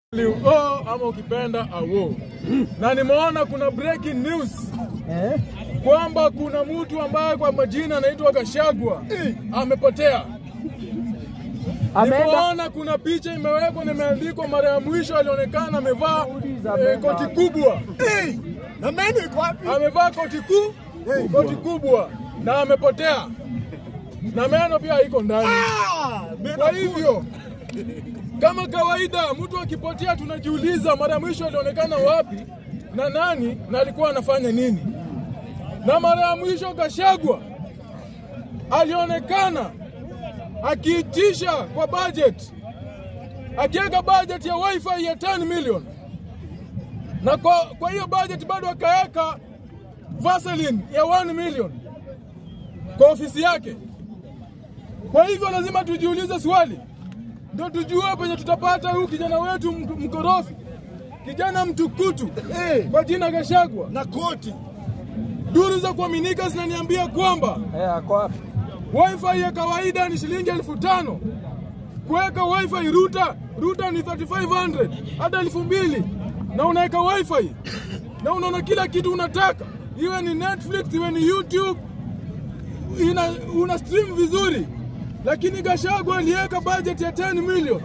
o ama ukipenda awo. Na nimeona kuna breaking news Eh? kwamba kuna mtu ambaye kwa majina anaitwa Gashagwa amepotea. Ameenda Nimeona kuna picha imewekwa na imeandikwa mara ya mwisho alionekana amevaa eh, koti kubwa, Na meno iko wapi? amevaa koti kuu, koti kubwa na amepotea, na meno pia iko ndani. Ah, meno Kwa hivyo kama kawaida, mtu akipotea tunajiuliza mara ya mwisho alionekana wapi na nani na alikuwa anafanya nini. Na mara ya mwisho Gashagwa alionekana akiitisha kwa budget, akiweka budget ya wifi ya 10 million, na kwa, kwa hiyo budget bado akaweka Vaseline ya 1 million kwa ofisi yake. Kwa hivyo lazima tujiulize swali, ndio tujue penye tutapata huyu kijana wetu mk- mkorofi, kijana mtukutu Eh. kwa jina Gashagwa. na koti. Duru za kuaminika zinaniambia kwamba eh, ako wapi? wifi ya kawaida ni shilingi elfu tano kuweka wifi ruta ruta ni 3500 hata elfu mbili na unaweka wifi na unaona kila kitu unataka, iwe ni Netflix iwe ni YouTube, ina, una stream vizuri, lakini Gashagwa aliweka budget ya 10 million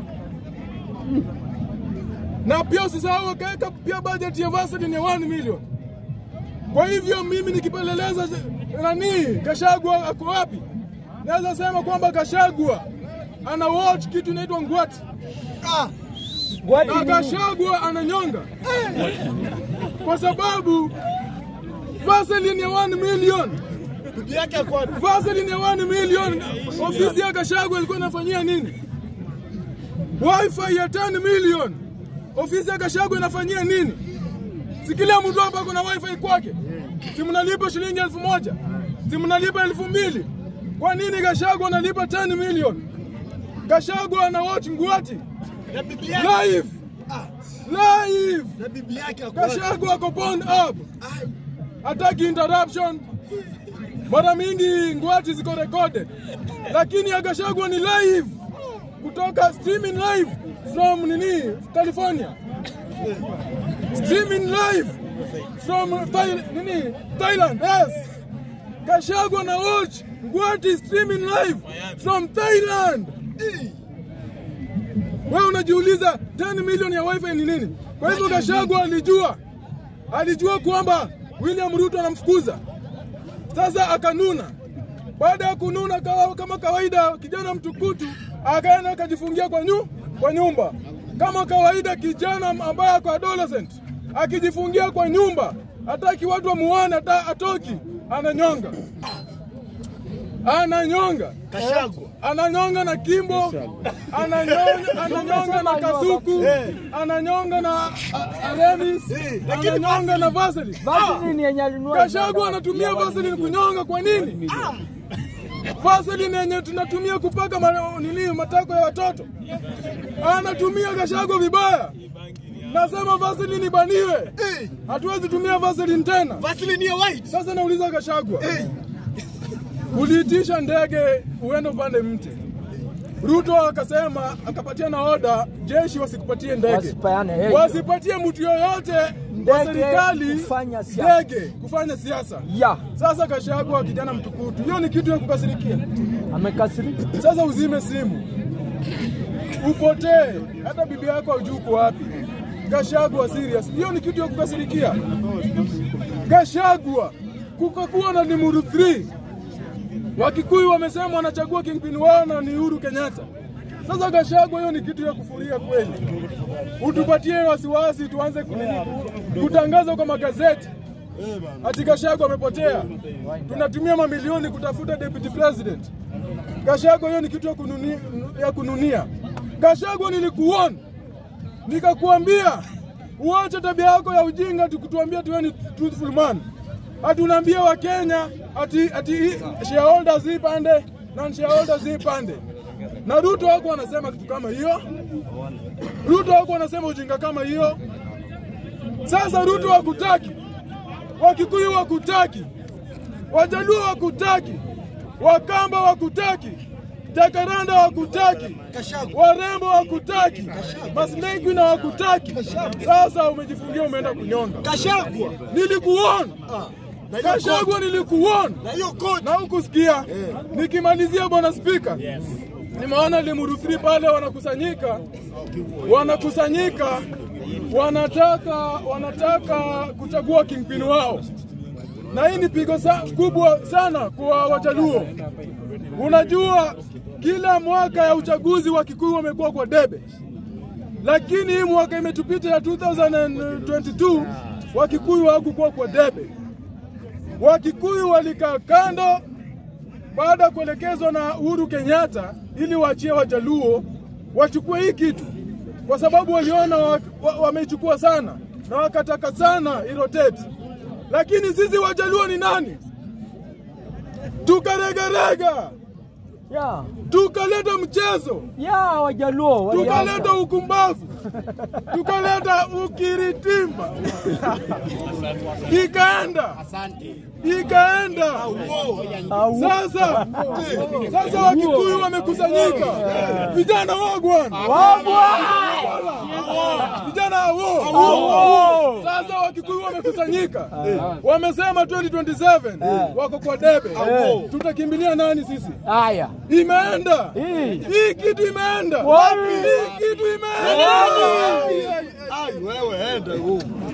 na pia usisahau akaweka pia budget ya Vaseline ya 1 million. Kwa hivyo mimi nikipeleleza nani Gashagwa ako wapi, naweza sema kwamba Gashagwa ana watch kitu inaitwa ngwati Ah, Gwadi na ni nini? Gashagwa ananyonga kwa sababu Vaseline ya 1 million bibi yake ako wapi? Vaseline ya 1 million ofisi ya Gashagwa ilikuwa inafanyia nini? Wifi ya 10 million ofisi ya Gashagwa inafanyia nini? Si kila mtu hapa kuna wifi kwake, si mnalipa shilingi elfu moja si mnalipa elfu mbili Kwa nini Gashagwa analipa 10 million? Gashagwa ana watch ngwati Na bibi yake. live Ah, live. na bibi yake ako wapi? Gashagwa ako pawn up, Ai, hataki interruption. Mara mingi ngwati ziko recorded, lakini ya Gashagwa ni live kutoka streaming live from nini California, streaming live from Thai, nini Thailand. Yes, Gashagwa na watch ngwati streaming live from Thailand. Wewe unajiuliza 10 milioni ya wifi ni nini? Kwa hivyo Gashagwa alijua, alijua kwamba William Ruto anamfukuza. Sasa akanuna. Baada ya kununa kawa, kama kawaida, kijana mtukutu akaenda akajifungia kwa, nyu, kwa nyumba kama kawaida. Kijana ambaye ako adolescent akijifungia kwa nyumba, hataki watu wamuone, hata atoki, ananyonga, ananyonga Gashagwa. ananyonga na Kimbo, ananyonga, ananyonga na Kasuku, ananyonga na a- Remis, Eh, lakini ananyonga na Vaseline. Vaseline yenye alinunua Gashagwa anatumia Vaseline kunyonga kwa nini? Vaseline yenye tunatumia kupaka ma- nini matako ya watoto anatumia Gashagwa vibaya. Nasema Vaseline ibaniwe, Eh, hatuwezi tumia Vaseline tena. Vaseline ya white. Sasa nauliza Gashagwa, Eh, uliitisha ndege uende upande mti. Ruto akasema akapatia na oda jeshi wasikupatie ndege, Wasipeane, hey. wasipatie mtu yoyote wa Ndege serikali kufanya siasa. ndege kufanya siasa. ya Sasa Gachagua kijana mtukutu, hiyo ni kitu ya kukasirikia. amekasirika. Sasa uzime simu upotee, hata bibi yako hajui uko wapi. Gachagua serious, hiyo ni kitu ya kukasirikia. Gachagua kukakuwa na Limuru 3 Wakikuyu wamesema wanachagua kingpin wao na ni Uhuru Kenyatta. Sasa Gachagua, hiyo ni kitu ya kufuria kweli. Utupatie wasiwasi, tuanze kunini, kutangaza kwa magazeti ati Gachagua amepotea. Tunatumia mamilioni kutafuta deputy president. Gachagua, hiyo ni kitu ya kununia, ya kununia. Gachagua, nilikuona nikakuambia uache tabia yako ya ujinga, tukutuambia tuwe ni truthful man. Ati unaambia Wakenya ati, ati shareholders ipande na shareholders ipande, na Ruto wako anasema kitu kama hiyo. Ruto wako anasema ujinga kama hiyo. Sasa Ruto wakutaki, Wakikuyu wakutaki, Wajaluo wakutaki, Wakamba wakutaki, Jakaranda hawakutaki, Gachagua. warembo hawakutaki, masnake na hawakutaki. Sasa umejifungia umeenda kunyonga. Gachagua. Nilikuona Ah, na hiyo Gachagua, koti. nilikuona Na hiyo koti. na hukusikia. Nikimalizia bwana spika, nimeona Limuru 3 pale wanakusanyika, wanakusanyika, wanataka wanataka kuchagua kingpin wao, na hii ni pigo sa, kubwa sana kwa Wajaluo. Unajua, kila mwaka ya uchaguzi wa Kikuyu wamekuwa kwa debe, lakini hii mwaka imetupita ya 2022 Wakikuyu hawakukuwa kwa debe. Wakikuyu walikaa kando baada ya kuelekezwa na Uhuru Kenyatta ili waachie Wajaluo wachukue hii kitu, kwa sababu waliona wa- wa- wameichukua sana na wakataka sana irotate. Lakini sisi Wajaluo ni nani? Tukaregarega, Ya. tukaleta mchezo, Ya Wajaluo. walianza. tukaleta ukumbavu, tukaleta ukiritimba, ikaenda ikaenda. Au. Sasa sasa Wakikuyu wamekusanyika, vijana wagwan, Wabwa. vijana awo. Awo. Sasa Wakikuyu wamekusanyika, wamesema 2027 wako kwa debe. Tutakimbilia nani sisi? Haya. Imeenda Hii. hii kitu, imeenda Wapi? hii kitu, imeenda Ai, wewe enda huko.